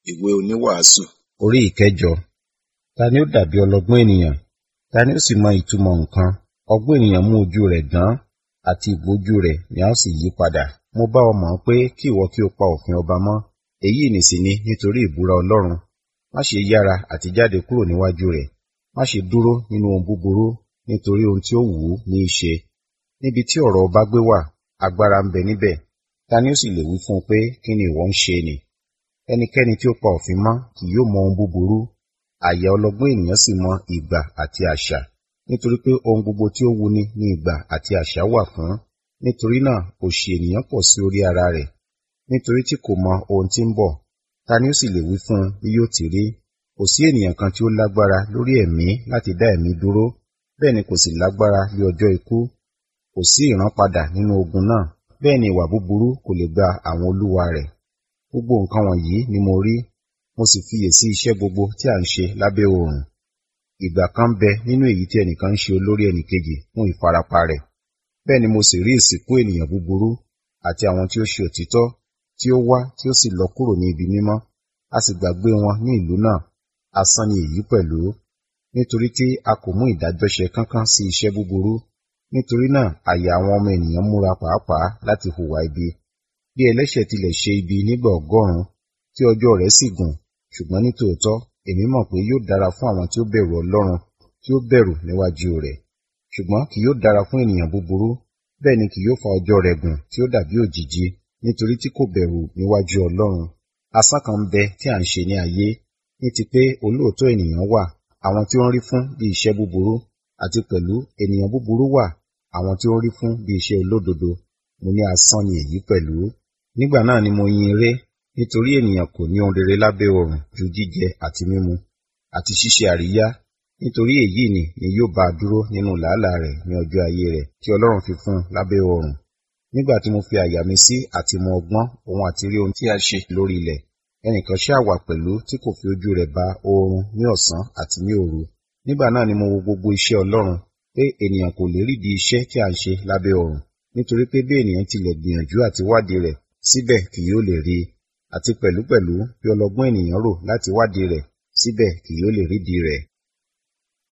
ìwé oníwàásù orí ìkẹjọ ta ni ó dàbí ọlọ́gbọ́n ènìyàn ta ni ó sì mọ ìtumọ̀ nǹkan ọgbọ́n ènìyàn mú ojú rẹ̀ dán àti ìgbójú rẹ̀ ni a ó sì yí padà mo bá ọ mọ̀ pé kí ìwọ kí o pa òfin ọba mọ́ èyí nìsí ni nítorí ìbúra ọlọ́run má ṣe yára àti jáde kúrò níwájú rẹ̀ má ṣe dúró nínú ohun búburú nítorí ohun tí ó wù ú ní í ṣe níbi tí ọ̀rọ̀ ọba gbé wà agbára ń bẹ níbẹ̀ ta ni ó sì lè wí fún un pé kí ni ìwọ ń ṣe nì ẹnikẹ́ni tí ó pa òfin mọ́ kì yóò mọ ohun búburú àyà ọlọ́gbọ́n ènìyàn sì mọ ìgbà àti àṣà nítorí pé ohun gbogbo tí ó wuni ní ìgbà àti àṣà wà fún nítorí náà òṣì ènìyàn pọ̀ sí orí ara rẹ̀ nítorí tí kò mọ ohun tí ń bọ̀ ta ni ó sì lè wí fún un bí yóò ti rí kò sí ènìyàn kan tí ó lágbára lórí ẹ̀mí láti dá ẹ̀mí dúró bẹ́ẹ̀ ni kò sì lágbára lé ọjọ́ ikú kò sí ìrànpadà nínú ogun náà bẹ́ẹ̀ ni ìwà búburú kò lè gba àwọn olúwa rẹ̀ gbogbo nǹkan wọ̀nyí ni mo rí mo sì fiyèsí iṣẹ́ gbogbo tí à ń ṣe lábẹ́ oòrùn ìgbà kan bẹ nínú èyí tí ẹnìkan ń ṣe olórí ẹnìkejì fún ìfarapa rẹ̀ bẹ́ẹ̀ ni mo sì rí ìsìnkú ènìyàn búburú àti àwọn tí ó ṣe òtítọ́ tí ó wá tí ó sì lọ kúrò ní ibi mímọ́ a sì gbàgbé wọn ní ìlú náà asán ni èyí pẹ̀lú nítorí tí a kò mú ìdájọ́ ṣe kánkán sí iṣẹ́ búburú nítorí náà àyà àwọn ọmọ ènìyàn múra pàápàá láti hùwà ibi bí ẹlẹ́ṣẹ̀ tilẹ̀ ṣe ibi nígbà ọgọ́rùn-ún tí ọjọ́ rẹ̀ sì gùn ṣùgbọ́n ní tòótọ́ èmi mọ̀ pé yóò dára fún àwọn tí ó bẹ̀rù ọlọ́run tí ó bẹ̀rù níwájú rẹ̀ ṣùgbọ́n kì yóò dára fún ènìyàn búburú bẹ́ẹ̀ ni kì yóò fa ọjọ́ rẹ̀ gùn tí ó dàbí òjìji nítorí tí kò bẹ̀rù níwájú ọlọ́run asán kan bẹ tí à ń ṣe ní ayé ní ti pé olóòótọ́ ènìyàn wà àwọn tí ó ń rí fún bí iṣẹ́ búburú àti pẹ̀lú ènìyàn búburú wà àwọn tí ó ń rí fún bí iṣẹ́ olódodo mo ní asán ni èyí pẹ̀lú nígbà náà ni mo yin eré nítorí ènìyàn kò ní ohun rere lábẹ́ ọ̀run ju jíjẹ àti mímu àti ṣíṣe àríyá nítorí èyí ni ni yóò bá a dúró nínú làálàá rẹ̀ ní ọjọ́ ayé rẹ̀ tí ọlọ́run fi fún un lábẹ́ ọ̀run nígbà tí mo fi àyà mi sí àti mọ ọgbọ́n òun àti rí ohun tí a ṣe lórí ilẹ̀ ẹnìkan ṣáà wà pẹ̀lú tí kò fi ojú rẹ̀ ba oorun ní ọ̀sán àti ní òru nígbà náà ni mo wo gbogbo iṣẹ́ ọlọ́run pé ènìyàn kò lè rídìí iṣẹ́ tí a ń ṣe lábẹ́ ọ̀run nítorí pé bí ènìyàn tilẹ̀ gbìyànjú àti wádìí rẹ̀ síbẹ̀ kì yóò lè rí i àti pẹ̀lúpẹ̀lú bí ọlọ́gbọ́n ènìyàn rò láti wádìí rẹ̀ síbẹ̀ kì yóò lè rídìí rẹ̀